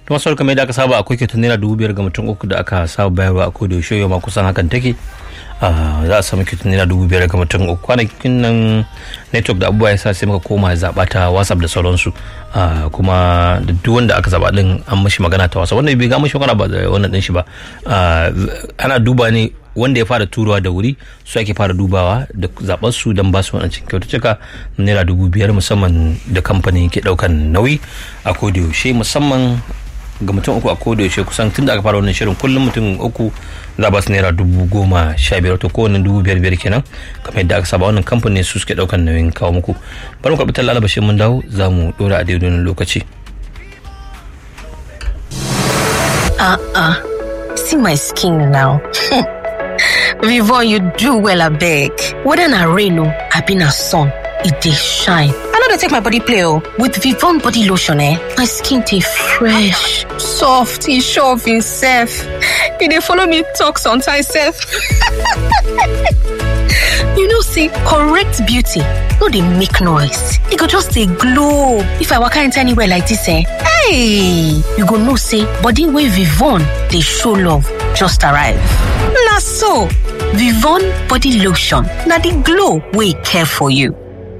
to masu kamar yadda aka saba akwai kyautar naira dubu biyar ga mutum uku da aka saba bayarwa a koda yaushe yau ma kusan hakan take za a samu kyautar naira dubu biyar ga mutum uku kwanakin nan network da abubuwa ya sa sai muka koma zaɓa ta whatsapp da sauransu kuma da duk wanda aka zaɓa din an mashi magana ta whatsapp wanda bai ga mashi magana ba da wannan din shi ba ana duba ne wanda ya fara turawa da wuri su ake fara dubawa da zaɓar su don ba su waɗancan kyaututtuka naira dubu biyar musamman da kamfanin ke ɗaukan nauyi a yaushe musamman ga mutum uku a koda yaushe kusan tun da aka fara wannan shirin kullum mutum uku za ba su naira dubu goma sha biyar to kowane dubu biyar biyar kenan kamar yadda aka saba wannan kamfanin su suke ɗaukan nauyin kawo muku bari mu karɓi tallala bashin mun dawo za mu ɗora a daidai lokaci. Uh-uh. See my skin now. Vivon, you do well, I beg. Whether na rain or I been a sun, it dey shine. I know they take my body play oh. With Vivon body lotion, eh, my skin dey fresh, soft, e sure of himself. E dey follow me talk sometimes sef. you know say correct beauty no dey make noise, e go just dey glow. If I waka enter anywhere like this eh, hey, you go know say body wey Vivon dey show love just arrive. Na so, Vivon body lotion na the glow wey care for you.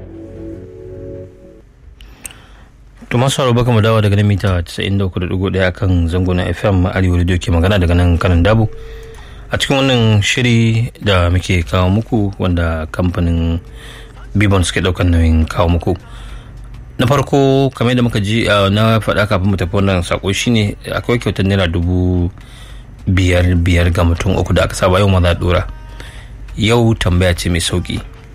to masu haro baka mu dawo daga nan mita 93.1 kan zango na fm arewa radio ke magana daga nan kanan dabu a cikin wannan shiri da muke kawo muku wanda kamfanin bibon suke daukan nauyin kawo muku na farko kamar da muka ji na faɗa kafin mu tafi wannan sako shine akwai kyautar naira dubu biyar biyar ga mutum uku da aka saba yau ma za dora yau tambaya ce mai sauki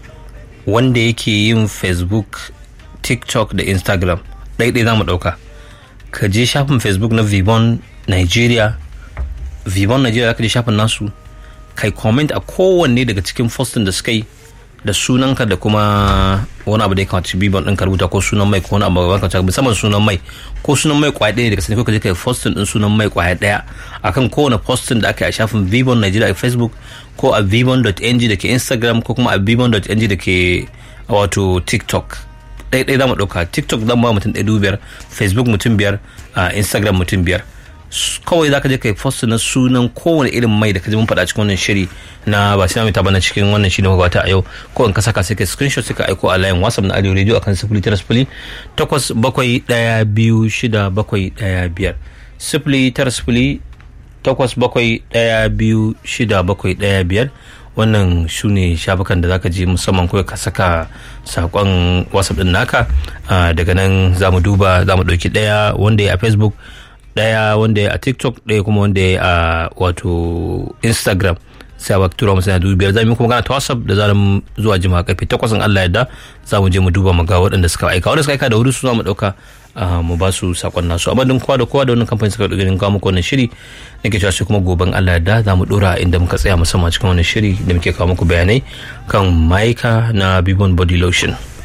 wanda yake yin facebook tiktok da instagram ɗaiɗai za mu ɗauka ka je shafin facebook na vibon nigeria vibon nigeria ka je shafin nasu kai comment a kowanne daga cikin postin da suka yi da sunanka da kuma wani abu da ya kamata bibon ɗin ka rubuta ko sunan mai ko wani abu da kamata musamman sunan mai ko sunan mai kwaya ɗaya daga sani ko ka je kai postin ɗin sunan mai kwaya ɗaya akan kowane postin da aka yi a shafin vibon nigeria a facebook ko a vibon.ng da ke instagram ko kuma a vibon.ng da ke wato tiktok ɗaya za mu ɗauka tiktok zan ba mutum ɗaya biyar facebook mutum biyar instagram mutum biyar kawai za ka je ka yi post na sunan kowane irin mai da ka ji mun faɗa cikin wannan shiri na ba sai na bana cikin wannan shiri magabata a yau ko in ka saka sai ka screenshot sai ka aiko a layin whatsapp na audio radio akan sifili tara sifili takwas bakwai ɗaya biyu shida bakwai ɗaya biyar sifili tara sifili takwas bakwai ɗaya biyu shida bakwai ɗaya biyar wannan su ne shafukan da zaka je musamman kawai ka saka sakon whatsapp din naka daga nan za mu duba za mu ɗauki ɗaya wanda ya a facebook ɗaya wanda ya a tiktok ɗaya kuma wanda ya a wato instagram sai a tura musu na dubu biyar za mu kuma gana ta whatsapp da zarar zuwa jima karfe takwas in allah yadda za mu je mu duba mu ga waɗanda suka aika wanda suka aika da wuri su za mu ɗauka mu ba su sakon nasu amma din kowa da kowa da wannan kamfani suka ɗauki kawo muku wannan shiri nake cewa sai kuma goben Allah da za mu dora inda muka tsaya musamman cikin wannan shiri da muke kawo muku bayanai kan maika na bibon body lotion.